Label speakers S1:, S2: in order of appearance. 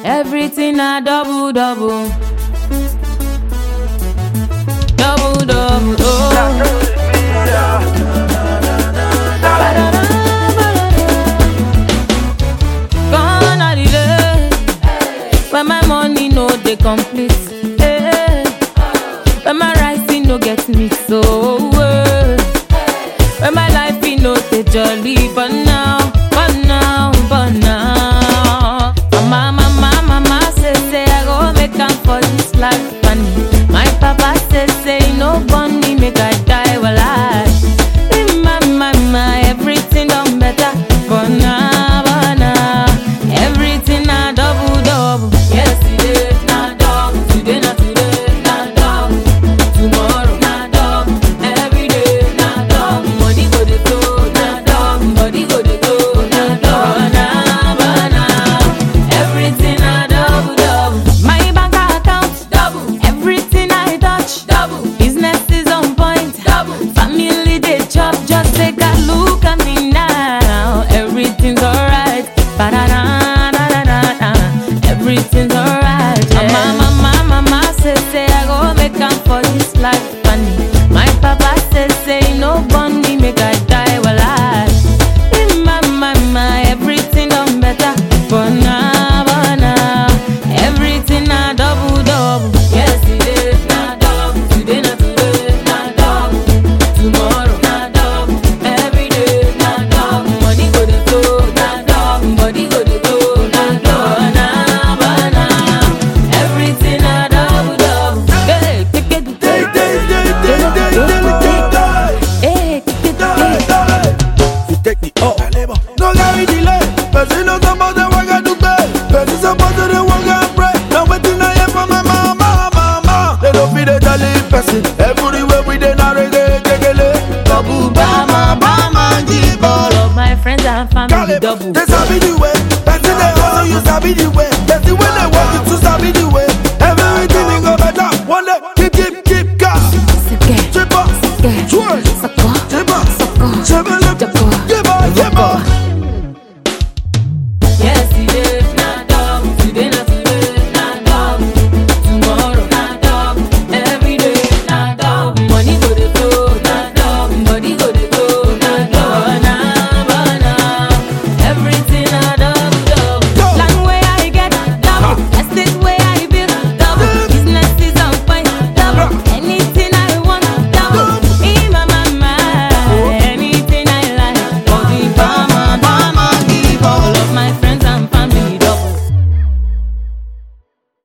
S1: Everything a double double. Double double. Oh. Gone are the days when my money no dey complete. eh. When my rising no get me so. eh. When my life e no dey jolly, but now, but now, but now. Mama, mama, mama say say I go make am for this life, and my papa say say he no born me make I die while I. My, my, my, everything done better, but now, but now, everything a double double. Yesterday na double, today na today na double, tomorrow na double, every day na double. Money go dey flow na double, body go dey go na double, na but now, everything a double double. My bank account double, everything I touch double, business is on point double, family dey chop just take a look at me now, everything's alright. Ba-da-da-da-da-da-da. Everything's alright. Yeah. Mama, mama, mama say say I go make am for this life, and my papa say say he no born me make I die while I. In my, my, my, everything done better, but now, but now, everything a double double. Yesterday na double, today na today na double, tomorrow na double, every day na double. Money go dey flow na double, body go dey go na double, na but now, everything a double double. Hey, take it,
S2: Day, day, day, day, day, day, day, day.
S1: hey, take it, take it.
S2: You take the up. No carry delay. Person no suppose to work and do pay. Person suppose to dey work and pray. Now wetin I hear from my mama, mama. They don't feel the jolly person. Everywhere we dey na reggae, kekele. Babu bama, bama, jibolo.
S1: All of my friends and family double.
S2: They sabi the way. Person dey hustle, you sabi the way. Person when they work, you too sabi the way. Everything will go better. One day, keep, keep, keep gas.
S1: Sike,
S2: Chip up,
S1: sike,
S2: twerk,
S1: sako,
S2: chip up,
S1: sako,
S2: chip up.
S1: jako,